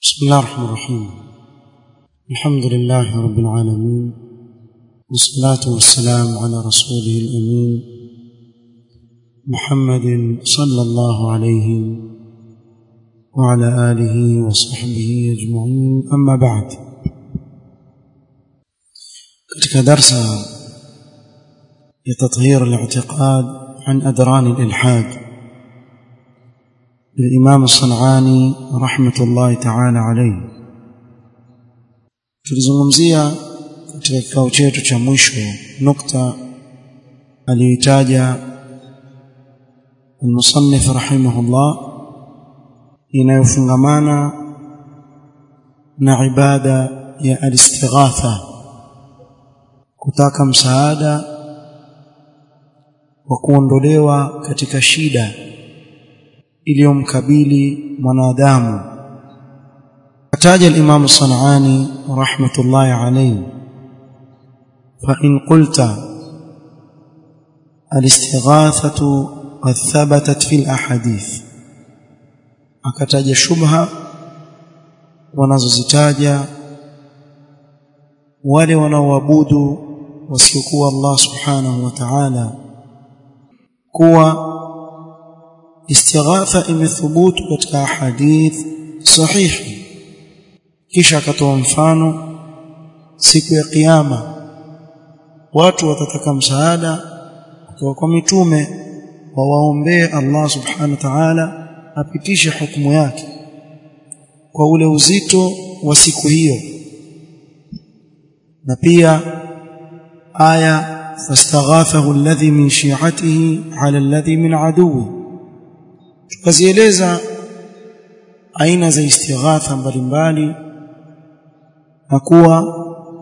بسم الله الرحمن الرحيم الحمد لله رب العالمين والصلاة والسلام على رسوله الأمين محمد صلى الله عليه وعلى آله وصحبه أجمعين أما بعد katika darsa ya tathhir al-i'tiqad an adran al-ilhad للإمام الصنعاني رحمة الله تعالى عليه tulizungumzia katika kikao chetu cha mwisho nukta aliyoitaja المصنف رحمه الله inayofungamana na ibada ya al-istighatha kutaka msaada wa kuondolewa katika shida iliyomkabili mwanadamu ataja al-Imam Sanani rahmatullahi alayhi fa in qulta al-istighathatu qad thabatat fi al-ahadith akataja shubha wanazozitaja wale wanaoabudu wasiokuwa Allah subhanahu wa ta'ala kuwa istighatha imethubutu katika hadith sahihi kisha akatoa mfano siku ya kiyama watu watataka msaada kutoka kwa mitume wawaombee Allah subhanahu wa ta'ala apitishe hukumu yake kwa ule uzito wa siku hiyo na pia aya fastaghathahu alladhi min shi'atihi ala alladhi min aduwi tukazieleza aina za istighatha mbalimbali na kuwa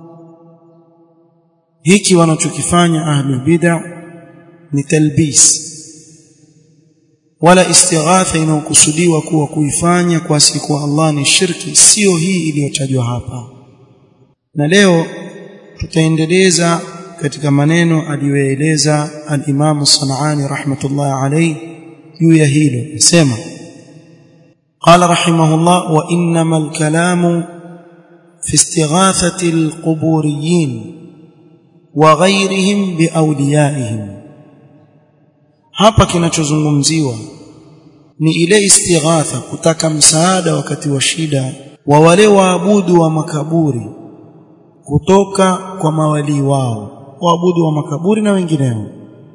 hiki wanachokifanya ahlul bid'ah ni talbis wala istighatha inayokusudiwa kuwa kuifanya kwa siku Allah ni shirki sio hii iliyotajwa hapa na leo tutaendeleza katika maneno aliyoeleza al-Imam Sanani rahmatullahi alayhi juu ya hilo sema قال رحمه الله وانما الكلام في استغاثه القبوريين وغيرهم باوليائهم hapa kinachozungumziwa ni ile istighatha kutaka msaada wakati wa shida wa wale waabudu wa makaburi kutoka kwa mawali wao waabudu wa makaburi na wengineo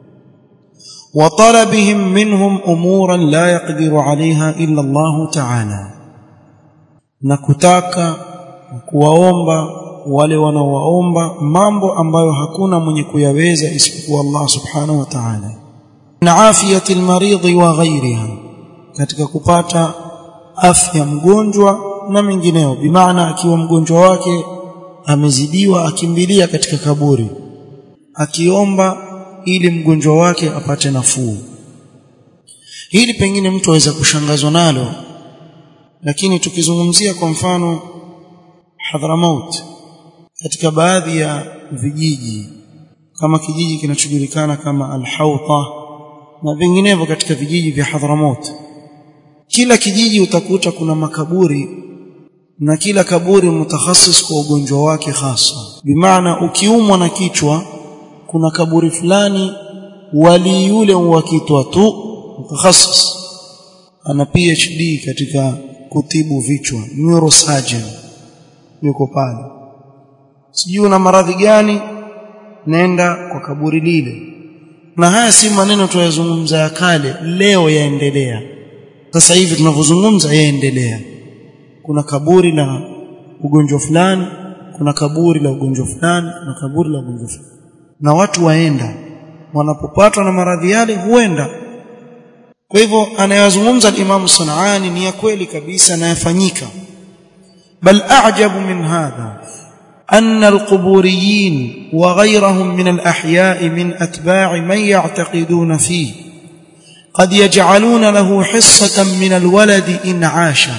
وطلبهم منهم امورا لا يقدر عليها الا الله تعالى na kutaka kuwaomba wale wanaowaomba mambo ambayo hakuna mwenye kuyaweza isipokuwa Allah subhanahu wa ta'ala na afiyati almaridhi wa ghairiha katika kupata afya mgonjwa na mengineo bimaana akiwa mgonjwa wake amezidiwa akimbilia katika kaburi akiomba ili mgonjwa wake apate nafuu hili pengine mtu aweza kushangazwa nalo lakini tukizungumzia kwa mfano Hadramaut katika baadhi ya vijiji kama kijiji kinachojulikana kama Al-Hawta na vinginevyo katika vijiji vya Hadramaut kila kijiji utakuta kuna makaburi na kila kaburi mutakhasis kwa ugonjwa wake hasa bimaana ukiumwa na kichwa kuna kaburi fulani wali yule wakitwa tu mutakhasis ana PhD katika kutibu vichwa neurosurgeon yuko pale sijui una maradhi gani nenda kwa kaburi lile na haya si maneno tuyazungumza ya kale leo yaendelea sasa hivi tunavyozungumza yaendelea kuna kaburi la ugonjwa fulani kuna kaburi la ugonjwa fulani na kaburi la ugonjwa fulani na watu waenda wanapopatwa na maradhi yale huenda kwa hivyo anayazungumza al-Imam Sanani ni ya kweli kabisa na yafanyika bal a'jabu min hadha أن القبوريين وغيرهم من الأحياء من أتباع من يعتقدون فيه قد يجعلون له حصة من الولد إن عاش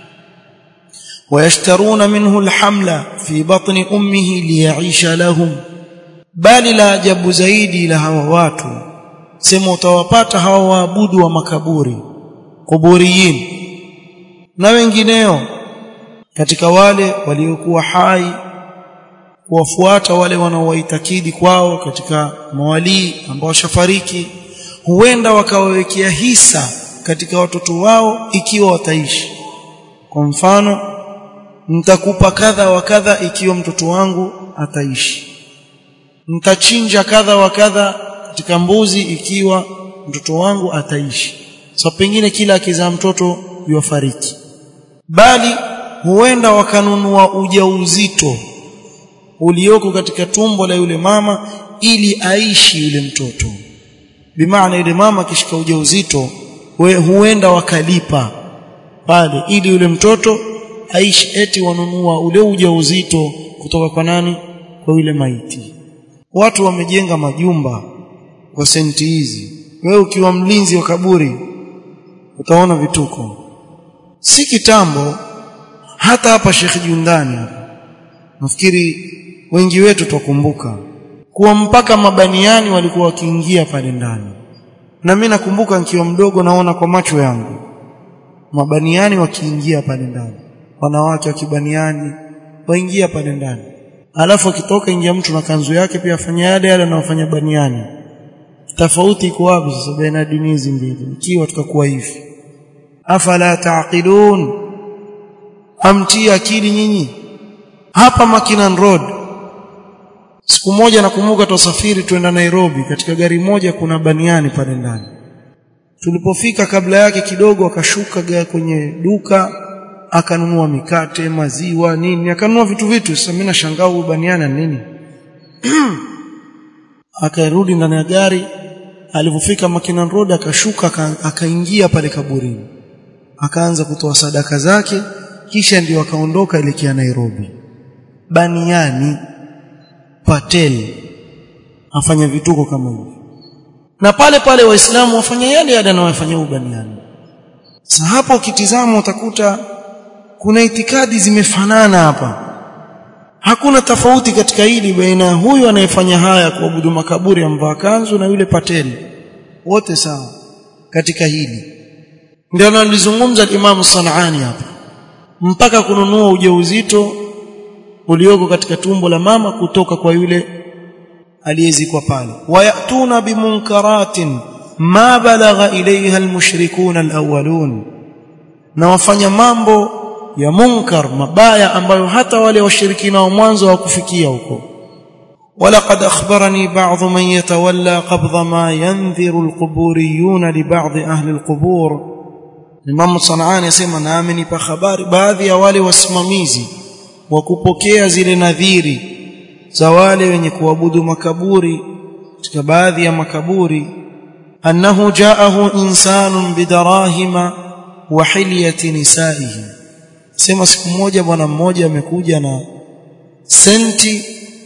ويشترون منه الحمل في بطن أمه ليعيش لهم bali la ajabu zaidi la hawa watu sema utawapata hawa waabudu wa makaburi kuburiyin na wengineo katika wale waliokuwa hai kuwafuata wale wanaowaitakidi kwao katika mawalii ambao washafariki huenda wakawawekea hisa katika watoto wao ikiwa wataishi kwa mfano nitakupa kadha wa kadha ikiwa mtoto wangu ataishi nitachinja kadha wa kadha katika mbuzi ikiwa mtoto wangu ataishi so pengine kila akizaa mtoto yufariki bali huenda wakanunua ujauzito ulioko katika tumbo la yule mama ili aishi yule mtoto bimaana yule mama akishika ujauzito huenda wakalipa pale ili yule mtoto aishi eti wanunua ule ujauzito kutoka kwa nani kwa yule maiti watu wamejenga majumba kwa senti hizi wewe ukiwa mlinzi wa kaburi utaona vituko si kitambo hata hapa Sheikh Jundani hapa nafikiri wengi wetu twakumbuka kuwa mpaka mabaniani walikuwa wakiingia pale ndani na mimi nakumbuka nikiwa mdogo naona kwa macho yangu mabaniani wakiingia pale ndani wanawake wa kibaniani waingia pale ndani alafu akitoka ingia mtu na kanzu yake pia afanya yale yale anayofanya baniani tofauti iko wapi sasa baina dini hizi mbili ikiwa tukakuwa hivi afala taqilun amtii akili nyinyi hapa Makinan Road siku moja nakumbuka tusafiri twenda Nairobi katika gari moja kuna baniani pale ndani tulipofika kabla yake kidogo akashuka kwenye duka akanunua mikate maziwa nini akanunua vitu vitu sasa mimi nashangaa huyu baniani nini akarudi ndani ya gari alipofika Makinan Road akashuka akaingia pale kaburini akaanza kutoa sadaka zake kisha ndio akaondoka elekea Nairobi baniani patel afanya vituko kama hivyo na pale pale waislamu wafanya yale yale anayofanya ubaniani sasa hapo ukitizama utakuta kuna itikadi zimefanana hapa hakuna tofauti katika hili baina huyu anayefanya haya kuabudu makaburi amvaa kanzu na yule pateli wote sawa katika hili ndio analizungumza Imam Sanani hapa mpaka kununua ujauzito ulioko katika tumbo la mama kutoka kwa yule aliyezikwa pale wayatuna bimunkaratin ma balagha ilayha almushrikun alawwalun na wafanya mambo ya munkar mabaya ambayo hata wale washirikina wa mwanzo hawakufikia huko ولقد أخبرني بعض من يتولى قبض ما ينذر القبوريون لبعض أهل القبور Imam Sanani yasema na amenipa habari baadhi ya wale wasimamizi wa kupokea zile nadhiri za wale wenye kuabudu makaburi katika baadhi ya makaburi annahu jaahu insanun bidarahima wa hilyati nisaihi sema siku moja bwana mmoja amekuja na senti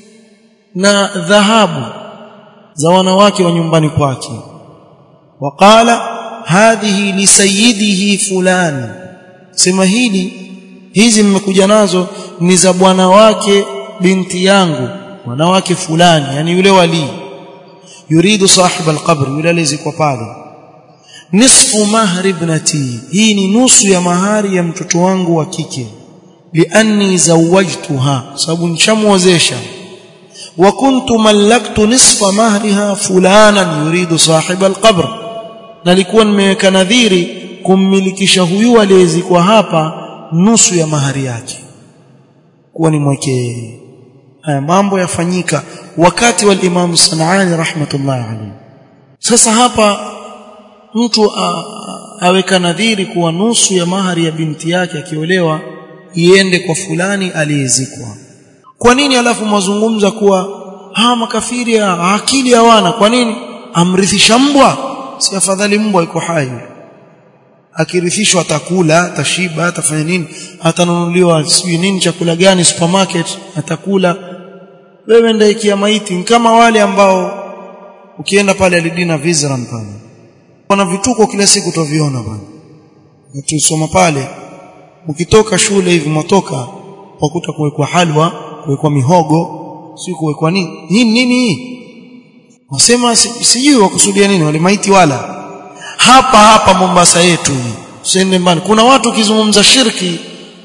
na dhahabu za wanawake wa nyumbani kwake waqala hadhihi lisayidihi fulani sema hili hizi mmekuja nazo ni za bwana wake binti yangu wanawake fulani yani yule wali yuridu sahib alqabr yule alizikwa pale nisfu mahri ibnati hii ni nusu ya mahari ya mtoto wangu wa kike lianni zawajtuha sababu nishamwozesha wa kuntu mallaktu nisfa mahriha fulanan yuridu sahib alqabr nalikuwa nimeweka nadhiri kummilikisha huyu aliyezikwa hapa nusu ya mahari yake kuwa ni mweke haya mambo yafanyika wakati wa Imam Sanani rahmatullahi alayhi sasa hapa mtu aweka nadhiri kuwa nusu ya mahari ya binti yake akiolewa iende kwa fulani aliyezikwa kwa nini alafu mazungumza kuwa hawa makafiri akili hawana kwa nini amrithisha mbwa si afadhali mbwa iko hai akirithishwa atakula atashiba atafanya nini atanunuliwa sijui nini chakula gani supermarket atakula wewe ndio ikia maiti kama wale ambao ukienda pale alidina Vizram pale kuna vituko kila siku tuviona bwana tusoma pale ukitoka shule hivi mtoka wakuta kuwekwa halwa kuwekwa mihogo si kuwekwa nini nini nini hii wasema sijui wakusudia nini wale maiti wala hapa hapa Mombasa yetu usiende mbali kuna watu ukizungumza shirki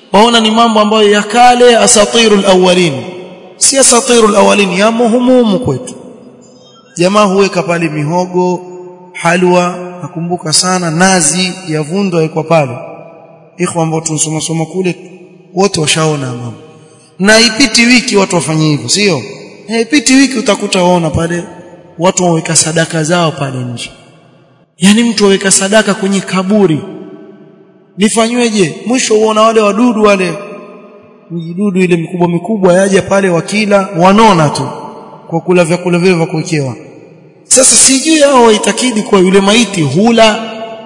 waona ni mambo ambayo ya kale asatirul awwalin si asatirul awwalin ya muhumumu kwetu jamaa huweka pale mihogo halwa nakumbuka sana nazi ya vundo yawekwa pale ikhwa ambao tunasoma soma kule wote washaona mambo na ipiti wiki watu wafanye hivyo sio ipiti wiki utakuta waona pale watu waweka sadaka zao pale nje yani mtu aweka sadaka kwenye kaburi lifanyweje mwisho uona wale wadudu wale midudu ile mikubwa mikubwa yaje pale wakila wanona tu kwa kula vyakula vile vya kuwekewa sasa sijui hao waitakidi kwa yule maiti hula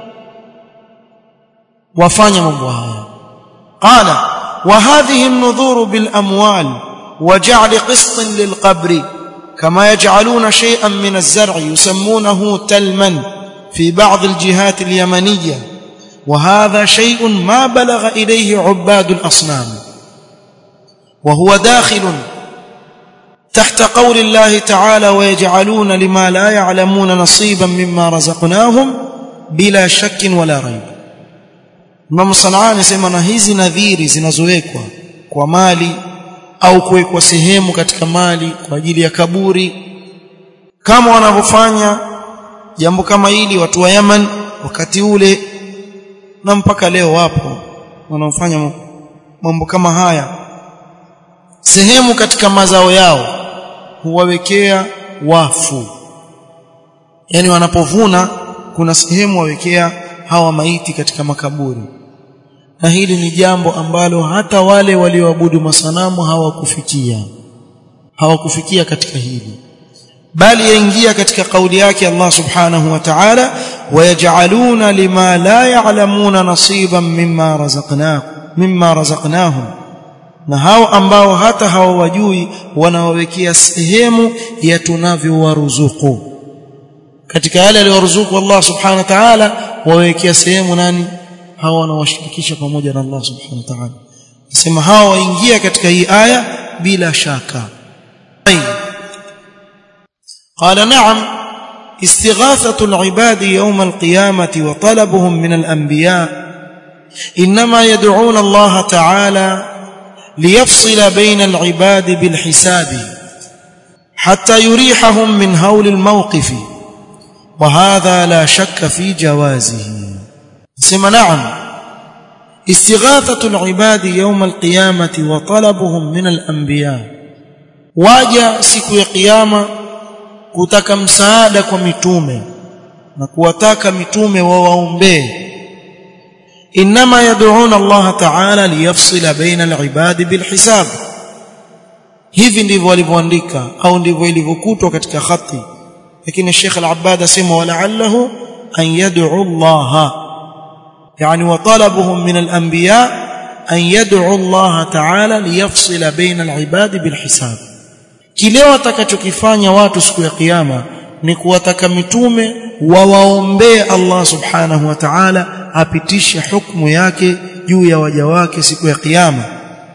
wafanya mambo haya qala wa hadhihi an-nudhur bil amwal wa ja'l qist lil qabr kama yaj'aluna shay'an min az-zar' yusammunahu talman fi ba'd al-jihat al-yamaniyya وهذا شيء ما بلغ إليه عباد الأصنام وهو داخل تحت قول الله تعالى ويجعلون لما لا يعلمون نصيبا مما رزقناهم بلا شك ولا ريب Imam Sanani anasema na hizi nadhiri zinazowekwa kwa mali au kuwekwa sehemu katika mali kwa ajili ya kaburi kama wanavyofanya jambo kama hili watu wa Yaman wakati ule na mpaka leo wapo wanaofanya mambo kama haya sehemu katika mazao yao huwawekea wafu yani wanapovuna kuna sehemu wawekea hawa maiti katika makaburi na hili ni jambo ambalo hata wale walioabudu masanamu hawakufikia hawakufikia katika hili bali yaingia katika kauli yake Allah subhanahu wa ta'ala wayaj'aluna lima la ya'lamuna nasiban mimma razaqnakum mimma razaqnahum na hao ambao hata hawajui wanawawekea sehemu ya tunavyowaruzuku katika yale aliyoruzuku Allah subhanahu wa ta'ala wawekea sehemu nani hao wanawashirikisha pamoja na Allah subhanahu wa ta'ala nasema hao waingia katika hii aya bila shaka قال نعم استغاثة العباد يوم القيامة وطلبهم من الأنبياء إنما يدعون الله تعالى ليفصل بين العباد بالحساب حتى يريحهم من هول الموقف وهذا لا شك في جوازه سم نعم استغاثة العباد يوم القيامة وطلبهم من الأنبياء واجا siku ya kiyama kutaka msaada kwa mitume na kuwataka mitume wawaombee inma yad'una Allah ta'ala liyafsila baina al-ibad bilhisab hivi ndivyo walivyoandika au ndivyo ilivyokutwa katika khati lakini Sheikh Al-Abbad asema wala'allahu an yad'u Allah yani wa talabuhum min al-anbiya an yad'u Allah ta'ala liyafsila baina al-ibad bilhisab kile watakachokifanya watu siku ya kiyama ni kuwataka mitume wawaombee Allah subhanahu wa ta'ala apitishe hukumu yake juu ya waja wake siku ya kiyama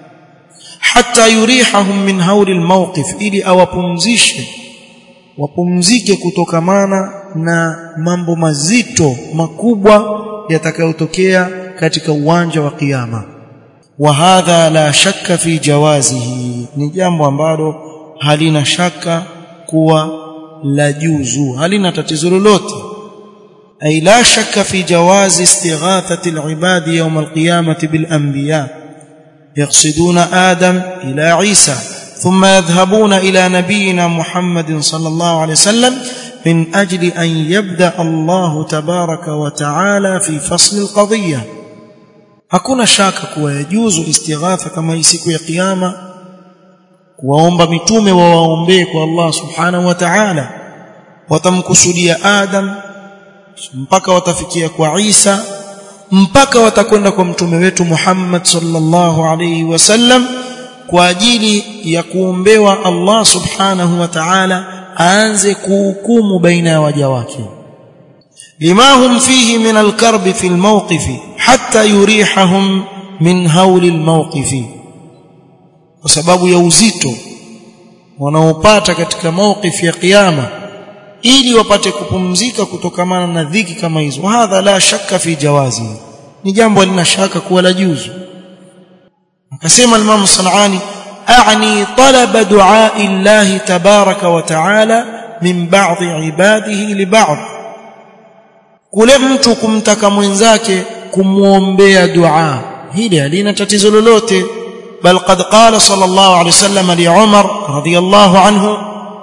hata yurihahum min hauli almawqif ili awapumzishe wapumzike kutokamana na mambo mazito makubwa yatakayotokea katika uwanja wa kiyama wa hadha la shakka fi jawazihi ni jambo ambalo halina shaka kuwa la juzu halina tatizo lolote ay la shakka fi jawazi istighathati alibad yawm alqiyamati bil anbiya yaqsiduna adam ila isa thumma yadhhabuna ila nabiyyina muhammadin sallallahu alayhi wasallam min ajli an yabda Allah tabaraka wa taala fi fasl alqadiyya hakuna shaka kuwa yajuzu istighatha kama hii siku ya kiyama kuwaomba mitume wawaombee kwa Allah subhanahu wa ta'ala watamkusudia Adam mpaka watafikia kwa Isa mpaka watakwenda kwa mtume wetu Muhammad sallallahu alayhi wasallam kwa ajili ya kuombewa Allah subhanahu wa ta'ala aanze kuhukumu baina ya waja wake lima hum fihi min alkarb fi almawqif hatta yurihahum min hawli almawqif kwa sababu ya uzito wanaopata katika mawqif ya kiyama ili wapate kupumzika kutokamana na dhiki kama hizo hadha la shakka fi jawazi ni jambo lina shaka kuwa la juzu akasema al-Imam Sanani a'ni talaba du'a Allah tabaraka wa ta'ala min ba'd ibadihi li ba'd kule mtu kumtaka mwenzake kumuombea dua hili halina tatizo lolote bal qad qala sallallahu alayhi wasallam li Umar radiyallahu anhu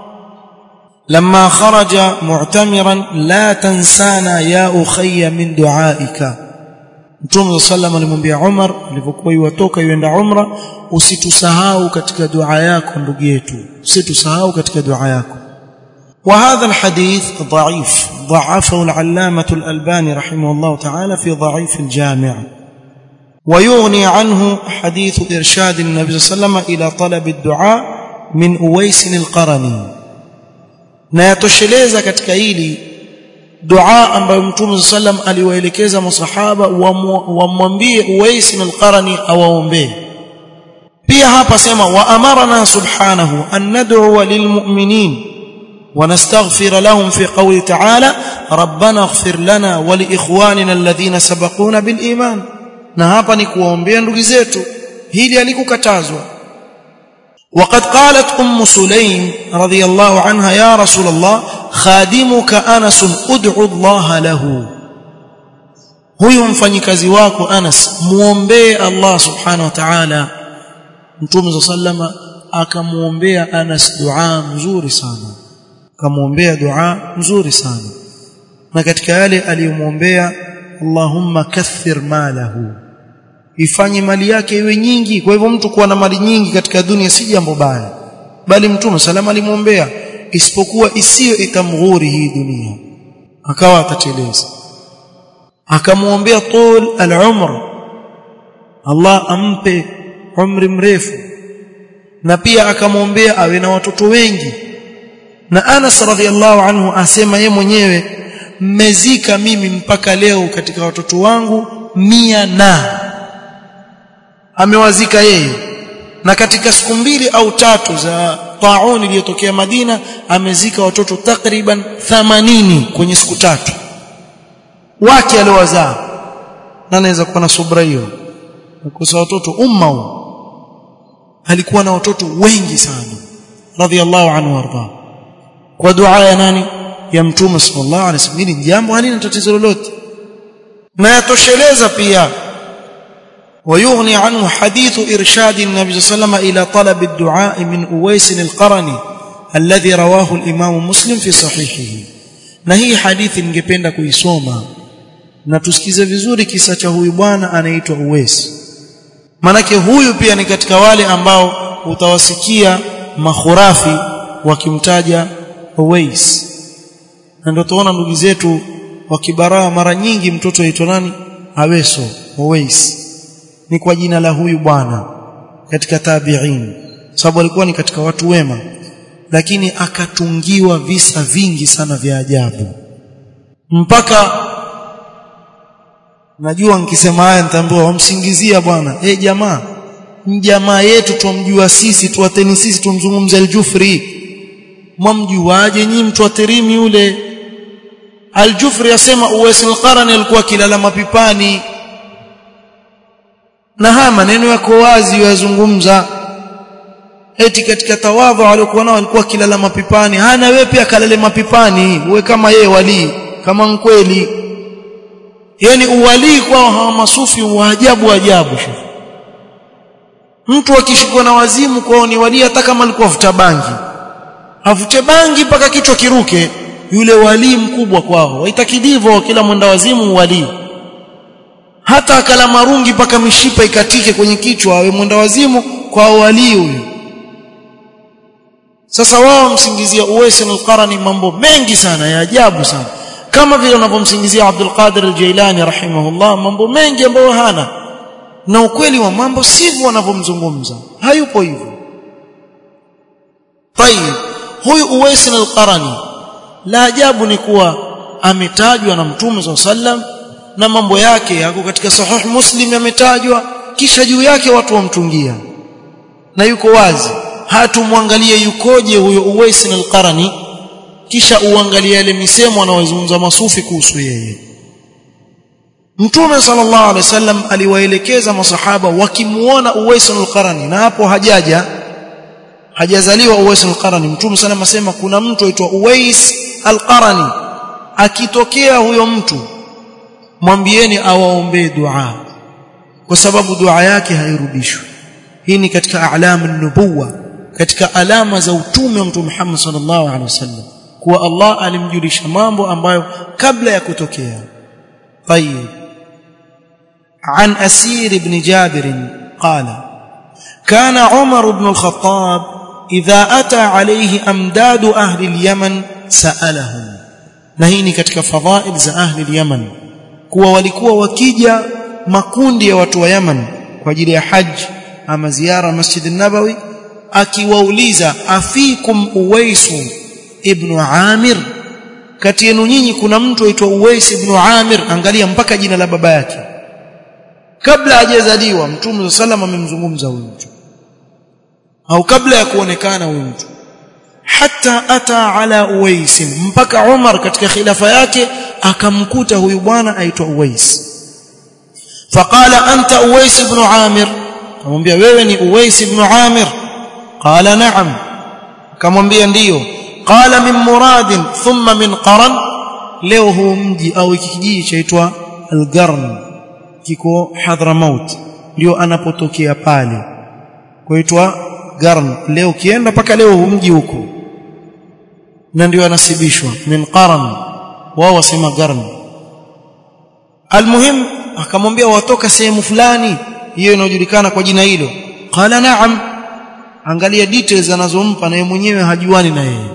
لما خرج معتمرا لا تنسانا يا اخي من دعائك Mtume sallam alimwambia Umar alipokuwa yuwatoka yuenda umra usitusahau katika dua yako ndugu yetu usitusahau katika dua yako وهذا الحديث ضعيف ضعفه العلامة الألباني رحمه الله تعالى في ضعيف الجامع ويغني عنه حديث إرشاد النبي صلى الله عليه وسلم إلى طلب الدعاء من أويس القرني na yatosheleza katika hili dua ambayo mtume sallam aliwaelekeza masahaba wamwambie Uwais al-Qarani awaombee pia hapa sema wa amarna subhanahu an nad'u lilmu'minin ونستغفر لهم في قوله تعالى ربنا اغفر لنا ولاخواننا الذين سبقونا بالايمان na hapa ni kuwaombea ndugu zetu hili alikukatazwa وقد قالت ام سليم رضي الله عنها يا رسول الله خادمك انس ادعو الله له huyu mfanyikazi wako Anas muombee Allah subhanahu wa ta'ala Mtume sallama akamuombea Anas dua nzuri sana akamuombea dua nzuri sana na katika yale aliyomuombea Allahumma kathir malahu ifanye mali yake iwe nyingi kwa hivyo mtu kuwa na mali nyingi katika dunia si jambo baya bali mtume salama alimwombea isipokuwa isiyo itamghuri hii dunia akawa atateleza akamwombea tul al-umr Allah ampe umri mrefu na pia akamwombea awe na watoto wengi na Anas radhiallahu anhu asema ye mwenyewe mmezika mimi mpaka leo katika watoto wangu mia na amewazika yeye na katika siku mbili au tatu za taun iliyotokea Madina amezika watoto takriban 80 kwenye siku tatu wake aliowazaa na anaweza kuwa na subra hiyo kukosa watoto umma huu alikuwa na watoto wengi sana radhiallahu anhu warda kwa dua ya nani ya mtume sallallahu alaihi wasallam hili jambo halina tatizo lolote na yatosheleza pia ويغني عنه حديث إرشاد النبي صلى الله عليه وسلم إلى طلب الدعاء من أويس القرني الذي رواه الإمام مسلم في صحيحه na hii hadithi ningependa kuisoma na tusikize vizuri kisa cha huyu bwana anaitwa Uwais manake huyu pia ni katika wale ambao utawasikia makhurafi wakimtaja Uwais na ndio tuona ndugu zetu wakibaraa mara nyingi mtoto aitwa nani Aweso Uwais ni kwa jina la huyu bwana katika tabi'in sababu alikuwa ni katika watu wema lakini akatungiwa visa vingi sana vya ajabu mpaka najua nikisema haya nitaambiwa wamsingizia bwana eh jamaa jamaa yetu tumjua sisi tuwateni sisi tumzungumza al-Jufri mwamjuaje nyinyi mtu aterimi yule al-Jufri asema Uwais al-Qarani alikuwa kilala mapipani na haya maneno yako wazi yazungumza eti katika tawadhu alikuwa nao alikuwa kilala mapipani hana wewe pia kalale mapipani uwe kama yeye wali kama mkweli yani uwalii kwao hawa masufi wa ajabu ajabu mtu akishikwa na wazimu kwao ni wali hata kama alikuwa vuta bangi avute bangi mpaka kichwa kiruke yule wali mkubwa kwao waitakidivo kila mwenda wazimu wali hata akala marungi mpaka mishipa ikatike kwenye kichwa awe mwenda wazimu kwa wali huyo sasa wao msingizia Uwais al-Qarani mambo mengi sana ya ajabu sana kama vile unavyomsingizia Abdul Qadir al-Jailani rahimahullah mambo mengi ambayo hana na ukweli wa mambo sivyo wanavyomzungumza hayupo hivyo tayib huyu Uwais al-Qarani la ajabu ni kuwa ametajwa na Mtume sallam na mambo yake yako katika sahih Muslim yametajwa kisha juu yake watu wamtungia na yuko wazi hatumwangalie yukoje huyo Uwais al-Qarani kisha uangalie yale misemo anayozungumza masufi kuhusu yeye Mtume sallallahu alaihi wasallam aliwaelekeza masahaba wakimuona Uwais al-Qarani na hapo hajaja hajazaliwa Uwais al-Qarani Mtume sallam asema kuna mtu aitwa Uwais al-Qarani akitokea huyo mtu mwambieni awaombee dua kwa sababu dua yake hairudishwi hii ni katika alamu nubuwa katika alama za utume wa Mtume Muhammad sallallahu alaihi wasallam kuwa Allah alimjulisha mambo ambayo kabla ya kutokea طيب عن أسير بن جابر قال كان عمر بن الخطاب إذا أتى عليه أمداد أهل اليمن سألهم نهيني katika fadhail za ahli al-Yaman kuwa walikuwa wakija makundi ya watu wa Yaman kwa ajili ya haji ama ziara Masjid an-Nabawi akiwauliza afikum Uwaisu ibn Amir kati yenu nyinyi kuna mtu aitwa Uwais ibn Amir angalia mpaka jina la baba yake kabla hajazaliwa mtume sallam amemzungumza huyu mtu au kabla ya kuonekana huyu mtu hata ata ala Uwais mpaka Umar katika khilafa yake akamkuta huyu bwana aitwa Uwais faqala anta Uwais ibn Amir akamwambia wewe ni Uwais ibn Amir qala na'am akamwambia ndiyo qala min murad thumma min qaran leo huu mji au kijiji chaitwa al-Qarn kiko Hadramaut ndio anapotokea pale kuitwa Qarn leo kienda paka leo huu mji huko na ndio anasibishwa min qaran wao wasema Qarn almuhim akamwambia watoka sehemu fulani hiyo inayojulikana kwa jina hilo qala na'am angalia details anazompa na yeye mwenyewe hajuani na yeye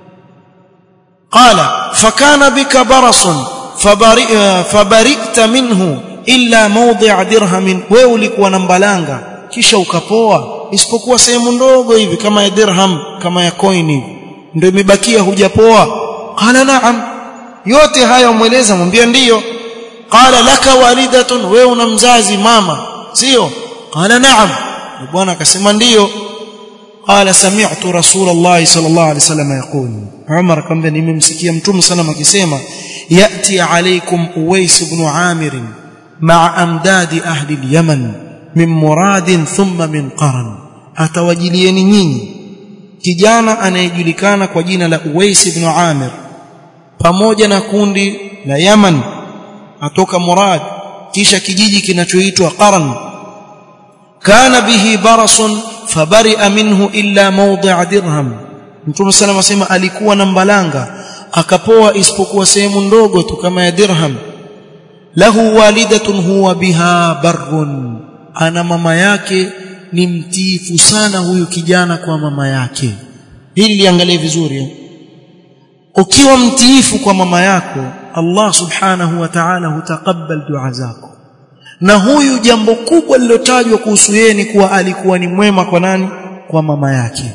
qala fakana bika barasun fabari fabarikta minhu illa mawdi' dirham wewe ulikuwa na mbalanga kisha ukapoa isipokuwa sehemu ndogo hivi kama ya dirham kama ya coin hivi ndio imebakia hujapoa qala na'am yote haya umweleza mwambia ndiyo qala laka walidatun wewe una mzazi mama sio qala na'am bwana akasema ndiyo قال سمعت رسول الله صلى الله عليه وسلم يقول عمر كم nimemsikia mtume sana akisema yati alaykum uwais ibn amir ma'a amdad ahli al-yaman min murad thumma min qaran atawajilieni nyinyi kijana anayejulikana kwa jina la uwais ibn amir pamoja na kundi la yaman atoka murad kisha kijiji kinachoitwa qaran kana bihi barasun fabari'a minhu illa mawdi'a dirham Mtume sallam asema alikuwa na mbalanga akapoa isipokuwa sehemu ndogo tu kama ya dirham lahu walidatun huwa biha barrun ana mama yake ni mtiifu sana huyu kijana kwa mama yake hili liangalie vizuri ukiwa mtiifu kwa mama yako Allah subhanahu wa ta'ala hutakabal dua zako na huyu jambo kubwa lilotajwa kuhusu yeye ni kuwa alikuwa ni mwema kwa nani kwa mama yake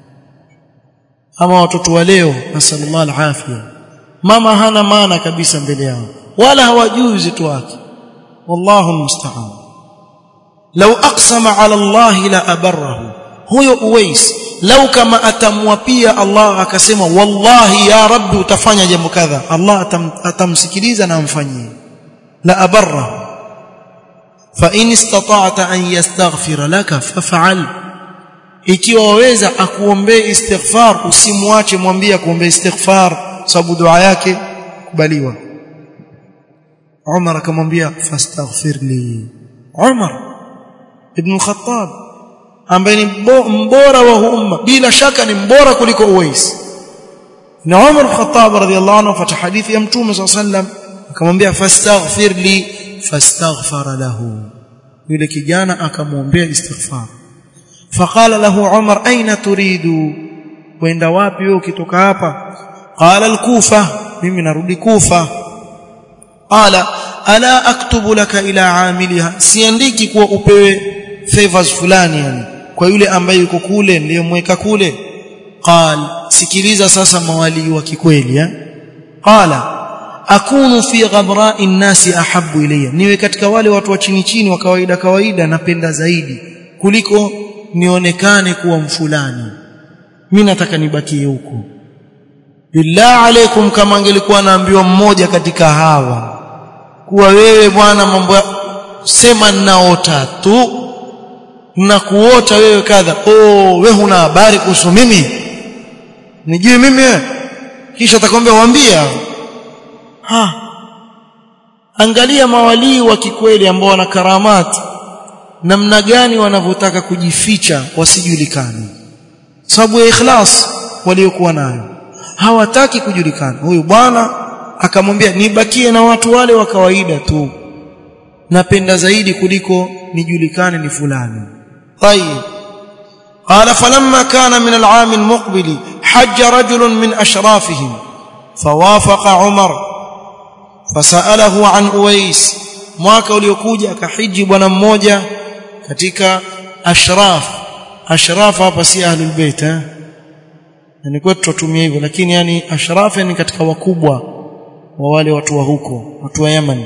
ama watoto wa leo nasallallahu alafia mama hana maana kabisa mbele yao wala hawajui uzito wake wallahu musta'an law aqsama ala Allah la abarrahu huyo uwais lau kama atamwapia Allah akasema wallahi ya rabbi utafanya jambo kadha Allah atam, atamsikiliza na amfanyie la abarrahu فإن استطعت أن يستغفر لك فافعل ikiwa waweza akuombee istighfar usimwache mwambie akuombee istighfar sababu dua yake kubaliwa Umar akamwambia fastaghfirli Umar ibn Khattab ambaye ni mbora wa umma bila shaka ni mbora kuliko Uwais na Umar ibn Khattab radhiyallahu anhu fata hadithi ya Mtume صلى الله عليه وسلم akamwambia fastaghfirli fastaghfara lahu yule kijana akamwombea istighfar faqala lahu umar aina turidu wenda wapi wewe ukitoka hapa qala al-kufa mimi narudi kufa qala ala aktubu laka ila amiliha siandiki kuwa upewe favors fulani yani kwa yule ambaye yuko kule niliyomweka kule qal sikiliza sasa mawali wa kikweli eh qala akunu fi ghabra'i nnasi ahabbu ilayya niwe katika wale watu wa chini chini wa kawaida kawaida napenda zaidi kuliko nionekane kuwa mfulani mimi nataka nibakie huko billah alaikum kama angelikuwa naambiwa mmoja katika hawa kuwa wewe bwana mambo sema ninaota tu na kuota wewe kadha oh wewe huna habari kuhusu mimi nijui mimi wewe kisha atakwambia waambia ha angalia mawalii wa kikweli ambao wana karamati namna gani wanavyotaka kujificha wasijulikane sababu ya ikhlas waliokuwa nayo hawataki kujulikana huyu bwana akamwambia nibakie na watu wale wa kawaida tu napenda zaidi kuliko nijulikane ni fulani طيب قال فلما كان من العام المقبل حج رجل من أشرافهم فوافق عمر فسأله عن أويس mwaka uliokuja akahiji bwana mmoja katika ashraf ashraf hapa si ahlul bait eh ni kwetu tutumia hivyo lakini yani ashraf ni katika wakubwa wa wale watu wa huko watu wa Yemen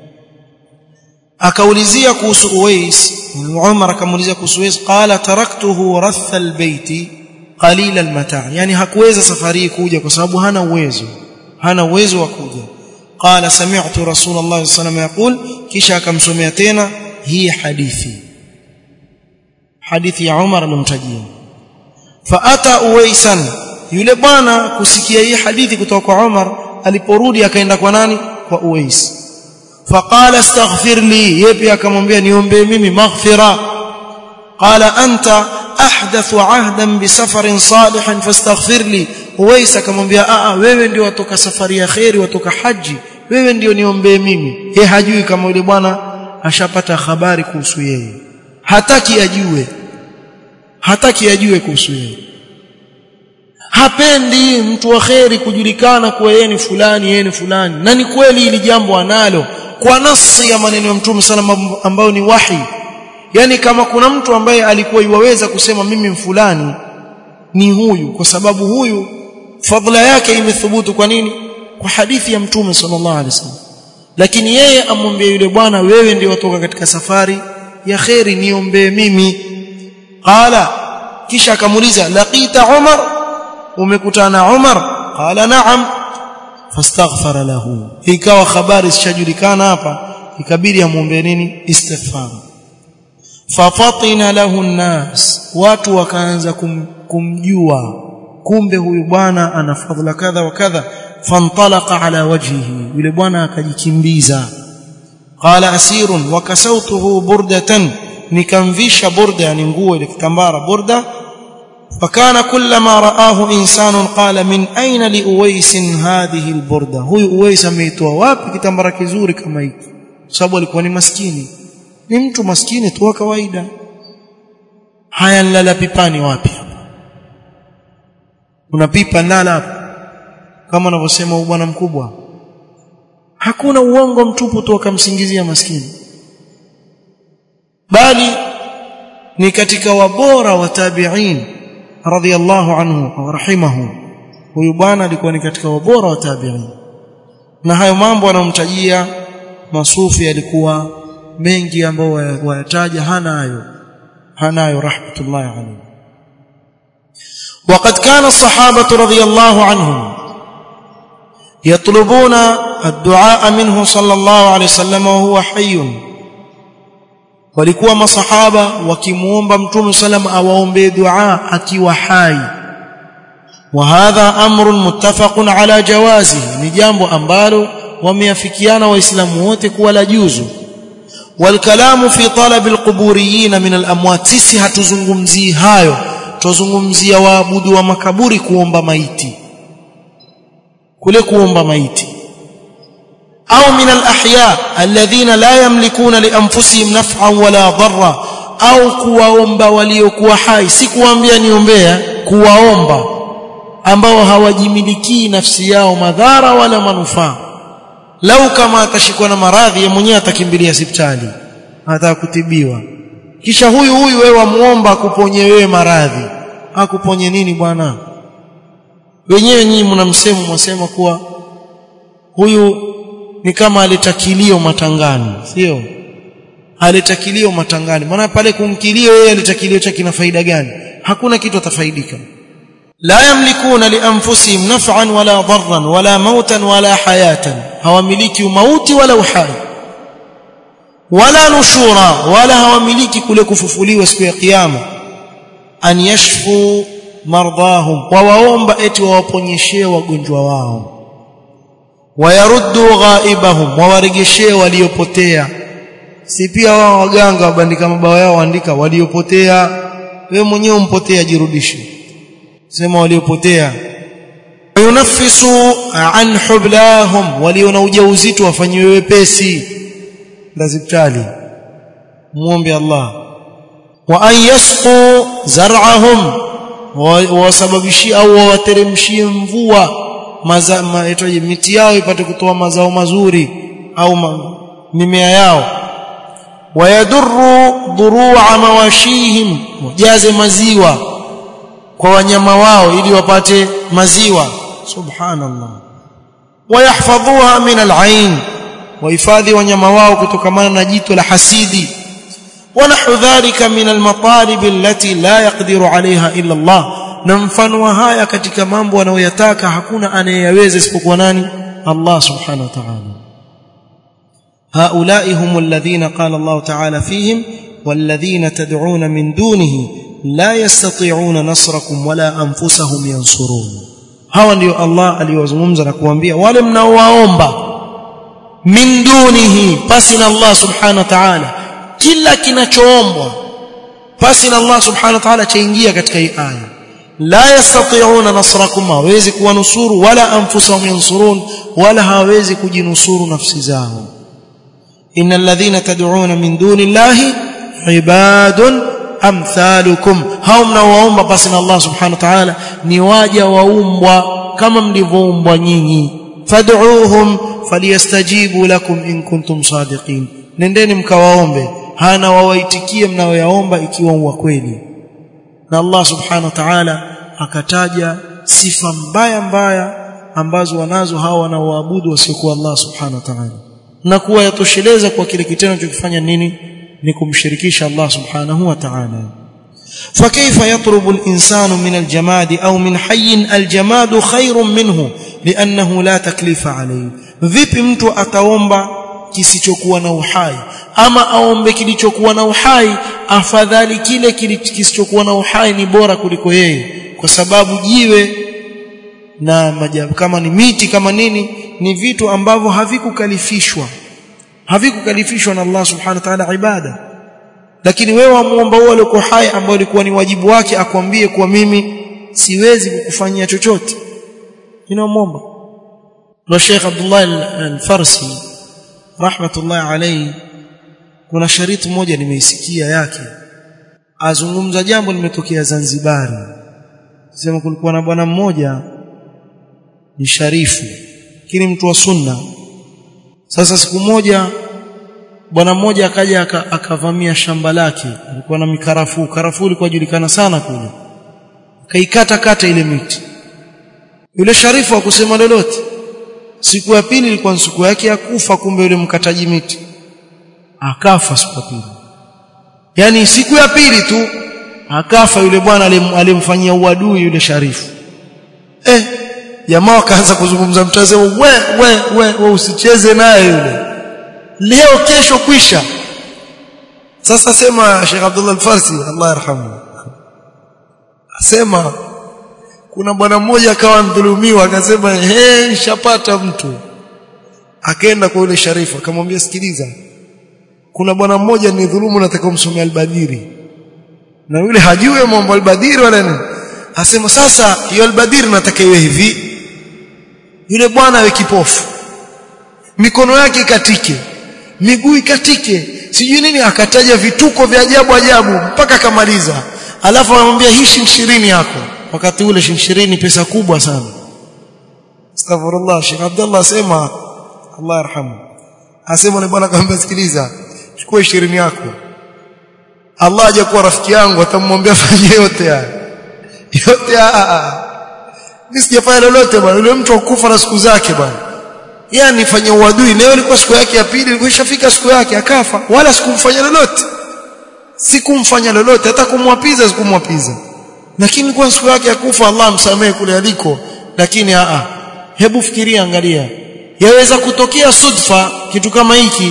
akaulizia kuhusu Uwais Umar akamuulizia kuhusu Uwais qala taraktuhu ratha albayt qalila almata yani hakuweza safari kuja kwa sababu hana uwezo hana uwezo wa kuja qala sami'tu rasulullah sallallahu alayhi wasallam yaqul kisha akamsomea tena hii hadithi hadithi ya Umar alimtajia faata Uwaisan yule bwana kusikia hii hadithi kutoka kwa Umar aliporudi akaenda kwa nani kwa Uwais فقال استغفر لي يبي akamwambia niombe mimi maghfira قال انت احدث عهدا بسفر صالح فاستغفر لي Uwais akamwambia a wewe ndio watoka safari ya khairi watoka haji wewe ndio niombe mimi yeye hajui kama yule bwana ashapata habari kuhusu yeye hataki ajue hataki ajue kuhusu yeye hapendi mtu wa khairi kujulikana kuwa yeye ni fulani yeye ni fulani na ni kweli hili jambo analo kwa nasi ya maneno ya Mtume sana ambayo ni wahi yani kama kuna mtu ambaye alikuwa iwaweza kusema mimi fulani ni huyu kwa sababu huyu fadhila yake imethubutu kwa nini kwa hadithi ya Mtume sallallahu alaihi wasallam lakini yeye amwambie yule bwana wewe ndio watoka katika safari ya khairi niombee mimi qala kisha akamuuliza laqita Umar umekutana Umar qala na'am fastaghfara lahu ikawa habari zishajulikana hapa ikabidi amuombe nini istighfar fafatina lahu nnas watu wakaanza kum, kumjua kumbe huyu bwana ana fadhila kadha wa kadha fantalaqa ala wajhihi yule bwana akajikimbiza qala asirun wakasautuhu burdatan nikamvisha burda yani nguo ile kitambara burda فكان كلما رآه إنسان قال من أين لأويس هذه البردة هو أويس ameitoa wapi kitambara kizuri kama hiki sababu alikuwa ni maskini ni mtu maskini tu kawaida haya nilala pipani wapi hapa una pipa nala hapa kama anavyosema bwana mkubwa hakuna uongo mtupu tu akamsingizia maskini bali ni katika wabora wa tabi'in radhiyallahu anhu wa rahimahu huyu bwana alikuwa ni katika wabora wa tabi'in na hayo mambo anamtajia masufi alikuwa mengi ambao wayataja hanayo hanayo rahmatullahi alayhi وقد كان الصحابه رضي الله عنهم يطلبون الدعاء منه صلى الله عليه وسلم وهو حي walikuwa masahaba wakimuomba mtume sallam awaombee dua akiwa hai wa hadha amrun muttafaqun ala jawazi ni jambo ambalo wameafikiana waislamu wote kuwa la juzu والكلام في طلب القبوريين من الاموات sisi hatuzungumzii hayo tuzungumzia waabudu wa makaburi kuomba maiti kule kuomba maiti au min alahya alladhina la yamlikuna lianfusihim naf'an wala dharra au kuwaomba waliokuwa hai si kuambia niombea kuwaomba ambao hawajimilikii nafsi yao madhara wala manufaa lau kama atashikwa na maradhi yeye mwenyewe atakimbilia hospitali anataka kutibiwa kisha huyu huyu wewe wamuomba akuponye wewe maradhi akuponye nini bwana wenyewe nyinyi mnamsema mwasema kuwa huyu ni kama alitakilio matangani sio alitakilio matangani maana pale kumkilio yeye alitakilio chake kina faida gani hakuna kitu atafaidika la yamlikuna li anfusihim naf'an wala dharran wala mautan wala hayatan hawamiliki mauti wala uhai wala nushura wala hawamiliki kule kufufuliwa siku ya kiyama an yashfu mardahum wawaomba eti wawaponyeshee wagonjwa wao wayaruddu ghaibahum wawaregeshee waliopotea si pia wao waganga wabandika mabao yao waandika waliopotea wewe mwenyewe umpotea jirudishe sema waliopotea yunafisu an hublahum walio na ujauzito wafanyiwe wepesi laziptali muombe Allah wa an yasqu zar'ahum wasababishie au wawateremshie mvua mazaitoje miti yao ipate kutoa mazao mazuri au ma, mimea yao wayadurru duru'a mawashihim wajaze maziwa kwa wanyama wao ili wapate maziwa subhanallah wayahfadhuha min al'ain wahifadhi wanyama wao kutokamana na jito la hasidi ونحو ذلك من المطالب التي لا يقدر عليها إلا الله na mfano wa haya katika mambo anayoyataka hakuna anayeyaweza isipokuwa nani Allah subhanahu wa ta'ala هؤلاء هم الذين قال الله تعالى فيهم والذين تدعون من دونه لا يستطيعون نصركم ولا أنفسهم ينصرون hawa ndio Allah aliyozungumza na kuambia wale mnaowaomba min dunihi pasi na Allah subhanahu wa ta'ala kila kinachoombwa pasi na Allah subhanahu wa ta'ala chaingia katika hii aya la yastati'una nasrakum hawezi kuwanusuru wala anfusahum yansurun wala hawezi kujinusuru nafsi zao innal ladhina tad'una min duni llahi ibadun amthalukum hao mnaoomba pasi na Allah subhanahu wa ta'ala ni waja waumbwa kama mlivyoumbwa nyinyi fad'uuhum falyastajibu lakum in kuntum sadiqin nendeni mkawaombe hana wawaitikie mnayoyaomba ikiwa wa kweli na Allah subhanahu wa ta'ala akataja sifa mbaya mbaya ambazo wanazo hawa wanaoabudu wasiokuwa Allah subhanahu wa ta'ala na kuwa yatosheleza kwa kile kitendo chokifanya nini ni kumshirikisha Allah subhanahu wa ta'ala فكيف يطلب الإنسان من الجماد أو من حي الجماد خير منه لأنه لا تكليف عليه vipi mtu ataomba kisichokuwa na uhai ama aombe kilichokuwa na uhai afadhali kile kisichokuwa na uhai ni bora kuliko yeye kwa sababu jiwe na majabu kama ni miti kama nini ni vitu ambavyo havikukalifishwa havikukalifishwa na Allah subhanahu wa ta'ala ibada lakini wewe wamuomba wale uko hai ambao ilikuwa ni wajibu wake akwambie kuwa mimi siwezi kukufanyia chochote inaomba na Sheikh Abdullah al-Farsi rahmatullah alayhi kuna shariti moja nimeisikia yake azungumza jambo limetokea Zanzibari sema kulikuwa na bwana mmoja ni sharifu lakini mtu wa sunna sasa siku moja bwana mmoja akaja akavamia shamba lake alikuwa na mikarafuu karafuu ilikuwa julikana sana kule akaikata kata ile miti yule sharifu hakusema lolote siku ya pili ilikuwa siku yake ya kufa kumbe yule mkataji miti akafa siku ya pili yani siku ya pili tu akafa yule bwana alimfanyia uadui yule sharifu eh jamaa wakaanza kuzungumza mtazamo we we we, we usicheze naye yule leo kesho kwisha sasa sema Sheikh Abdullah Al-Farsi Allah yarhamu asema kuna bwana mmoja akawa mdhulumiwa akasema he nishapata mtu akaenda kwa yule sharifu akamwambia sikiliza kuna bwana mmoja ni dhulumu nataka umsomea albadiri na yule hajui mambo albadiri wala nini asema sasa hiyo albadiri nataka iwe hivi yule bwana awe kipofu mikono yake ikatike miguu ikatike sijui nini akataja vituko vya ajabu ajabu mpaka akamaliza alafu anamwambia hii shilingi yako wakati ule shilingi pesa kubwa sana astaghfirullah Sheikh Abdullah asema Allah yarhamu asema ni bwana kaambia sikiliza chukua 20 yako Allah hajakuwa rafiki yangu atamwambia fanye yote haya yote haya mimi sijafanya lolote bwana yule mtu akufa na siku zake bwana yeye anifanya uadui leo ilikuwa siku yake ya pili ilikuwa ishafika siku yake akafa wala sikumfanya lolote sikumfanya lolote hata kumwapiza sikumwapiza lakini kwa siku yake ya kufa Allah msamehe kule aliko lakini a hebu fikiria angalia yaweza kutokea sudfa kitu kama hiki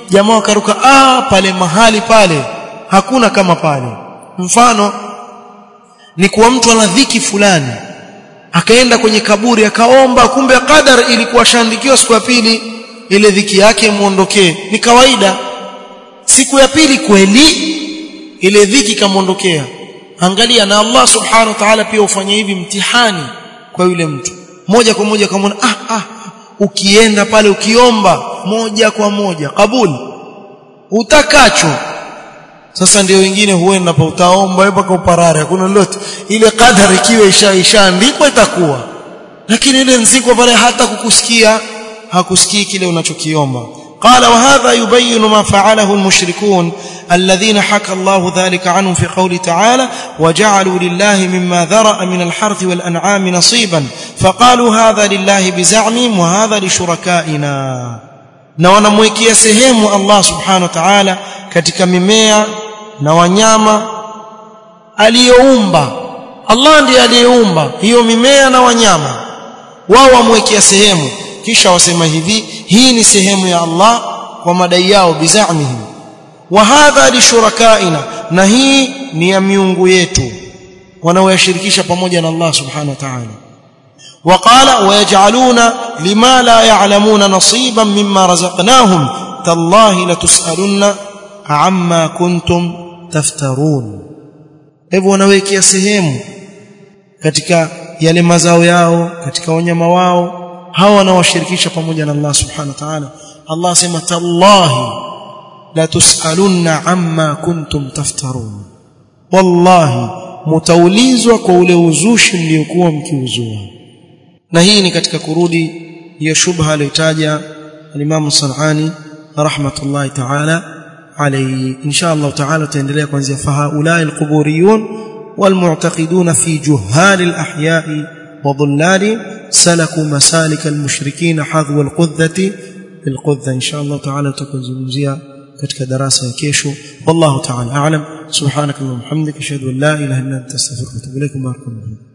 jamaa wakaruka ah pale mahali pale hakuna kama pale mfano ni kuwa mtu ana dhiki fulani akaenda kwenye kaburi akaomba kumbe qadar ilikuwa shandikiwa siku ya pili ile dhiki yake muondokee ni kawaida siku ya pili kweli ile dhiki kamuondokea angalia na Allah subhanahu wa ta'ala pia ufanye hivi mtihani kwa yule mtu moja kwa moja kama ah ah ukienda pale ukiomba moja kwa moja kabuli utakacho sasa ndio wengine huenda pa utaomba wewe mpaka uparare hakuna lolote ile kadari ikiwa isha ishaandikwa itakuwa lakini ile nziko pale hata kukusikia hakusikii kile unachokiomba قال وهذا يبين ما فعله المشركون الذين حكى الله ذلك عنهم في قوله تعالى وجعلوا لله مما ذرأ من الحرث والأنعام نصيبا فقالوا هذا لله بزعمهم وهذا لشركائنا na wanamwekea sehemu Allah subhanahu wa ta'ala katika mimea na wanyama aliyoumba Allah ndiye aliyeumba hiyo mimea na wanyama wao wamwekea sehemu kisha wasema hivi hii ni sehemu ya Allah kwa madai yao bizamihim wa hadha li shurakaina na hii ni ya miungu yetu wanaoyashirikisha pamoja na Allah subhanahu wa ta'ala وقال ويجعلون لما لا يعلمون نصيبا مما رزقناهم تالله لتسالن عما كنتم تفترون hivyo wanawekea sehemu katika yale mazao yao katika wanyama wao hawa wanawashirikisha pamoja na Allah subhanahu wa ta'ala Allah sema tallahi la tusalunna amma kuntum taftarun wallahi mutaulizwa kwa ule uzushi mliokuwa mkiuzua na hii ni katika kurudi hiyo shubha aliyotaja al-Imam Sanani rahmatullahi ta'ala alayhi insha Allah ta'ala tutaendelea kuanzia fahaulai al-quburiyun والمعتقدون في جهال الأحياء وضلال سلكوا مسالك المشركين حظو القذة بالقذة إن شاء الله تعالى تكون زمزية katika darasa ya kesho wallahu ta'ala a'lam subhanakallahumma hamdika ashhadu an la ilaha illa anta astaghfiruka wa atubu ilaik barakallahu